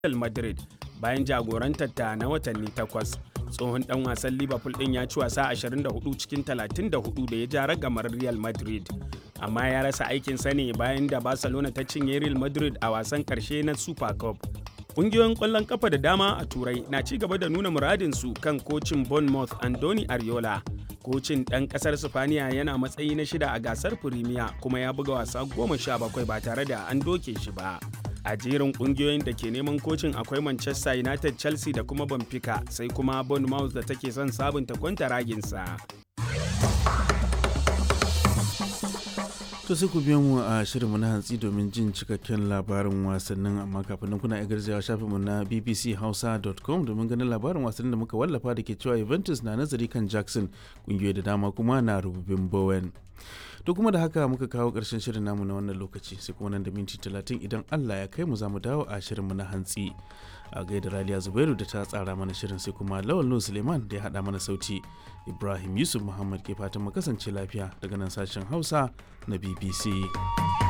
Real Madrid bayan jagorantar ta na watanni takwas. Tsohon dan wasan Liverpool din ya ci wasa 24 cikin 34 da ya ja ragamar Real Madrid. Amma ya rasa aikinsa ne bayan da Barcelona ta cinye Real Madrid a wasan karshe na Super Cup. Ƙungiyoyin ƙwallon ƙafa da dama a Turai na ci gaba da nuna muradinsu kan kocin Bournemouth Andoni Ariola. Kocin ɗan ƙasar Sifaniya yana matsayi na shida a gasar Firimiya kuma ya buga wasa goma sha bakwai ba tare da an doke shi ba. A jerin ƙungiyoyin da ke neman kocin akwai Manchester United, Chelsea da kuma Benfica sai kuma Bournemouth da take son sabunta kwanta raginsa. To sai ku biyo mu a shirinmu na hantsi domin jin cikakken labarin wasannin amma kafin nan kuna garzawa shafinmu na bbchausa.com domin ganin labarin wasannin da muka wallafa da ke cewa Juventus na nazari kan Jackson kungiyoyi da dama kuma na rububin Bowen. To kuma da haka muka kawo ƙarshen shirin namu na wannan lokaci sai kuma nan da minti talatin idan Allah ya kai mu za mu dawo a shirinmu na hantsi. a gaida Raliya Zubairu da ta tsara mana shirin sai kuma Lawal Nuhu Suleiman da ya haɗa mana sauti. Ibrahim Yusuf Muhammad ke fatan mu kasance lafiya daga nan sashen Hausa na BBC.